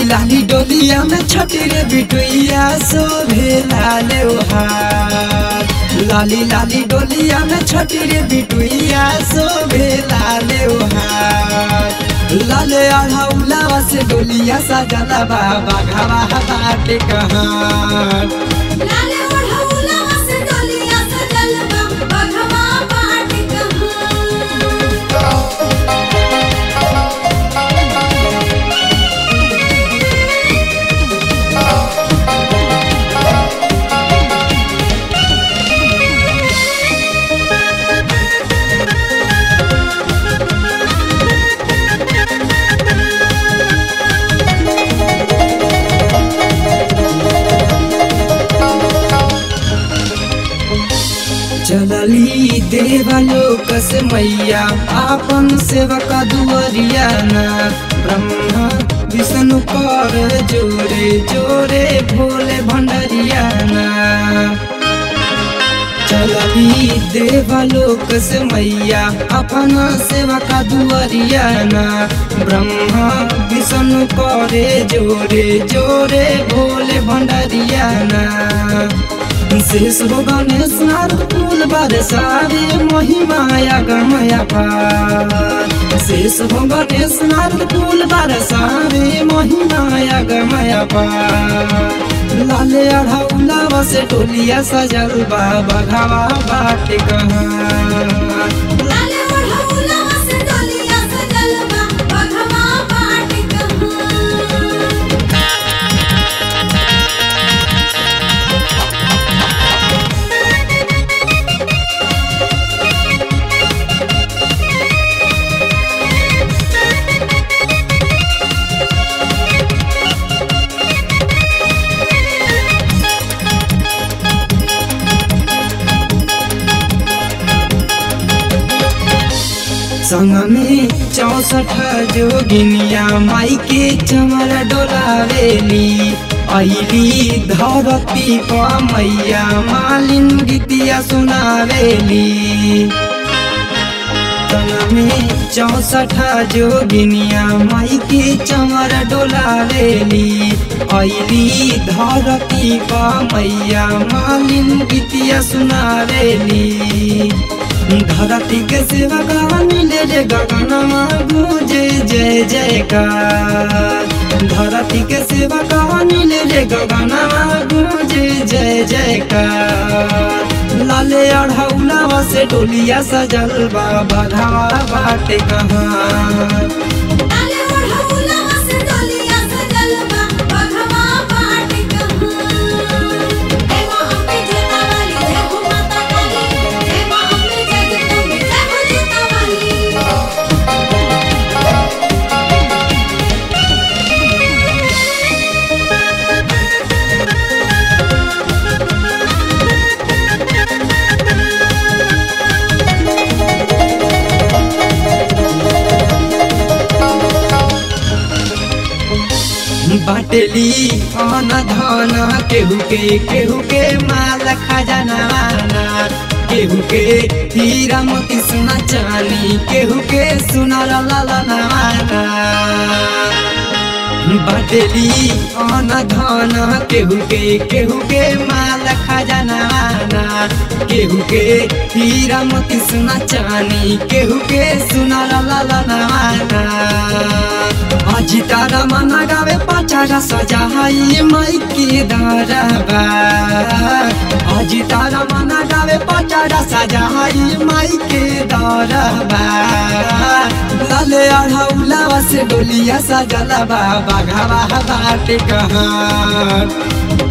लाली डोलिया में छठी रे बिटुइया शोभे लाले हार लाली लाली डोलिया में छठी रे बिटुइया शोभे लाले हार लाले अढ़ौला से डोलिया सजला बाबा घावा बाटे कहाँ लाले ओढ़ौला से डोलिया सजल बा बघवा बाट कहाँ चलली देवलोक से मैया आपन सेवक दुअरिया ना ब्रह्मा विष्णु कर जोरे जोरे भोले भंडरिया ना चलली देवलोक से मैया अपन सेवक दुअरिया ना ब्रह्मा विष्णु करे जोरे जोरे भोले भंडरिया ना शेष हो गणेश नारद फूल बरसावे महिमाया गमया पार शेष हो गणेश नारद फूल बरसावे महिमाया गमया पार लाले अढ़ौला से टोलिया सजल बाबा घावा बाट कहाँ लाले ओढ़ौला से डोलिया सजल बा बघवा बाट कहाँ संग में चौसठ जोगिनिया माई के चमर डोलावेली अली धरती पर मैया मालिन गीतिया सुनावेली संग में चौसठ जोगिनिया माई के चमर डोलावेली अली धरती पर मैया मालिन गीतिया सुनावेली धरती के सेवा का मिले रे गगनमा गुजे जय जयकार धरती के सेवा का मिले रे गगनमा गुजे जय जयकार लाले अढ़ौला से डोलिया सजल बाबा धावा बाटे कहाँ लाले ओढ़ौला से डोलिया सजल बा बघवा बाट कहाँ जय मां अम्बे जटा वाली जय हो माता काली जय मां अम्बे जगदम्बे जय हो जटा वाली बाटली अन धन केहू के केहू के माल खजाना केहू के हीरा मोती सोना चानी केहू के सोना ललना बाटली अन धन केहू के केहू के माल खजाना केहू के हीरा मोती सोना चानी केहू के सोना ललना अजी तारा मना गावे पचारा सजाई माई के दरबा अजी तारा मना गावे पचारा सजाई माई के दरबा लाले अढ़ौला से डोलिया सजला बाबा घावा बाटे कहाँ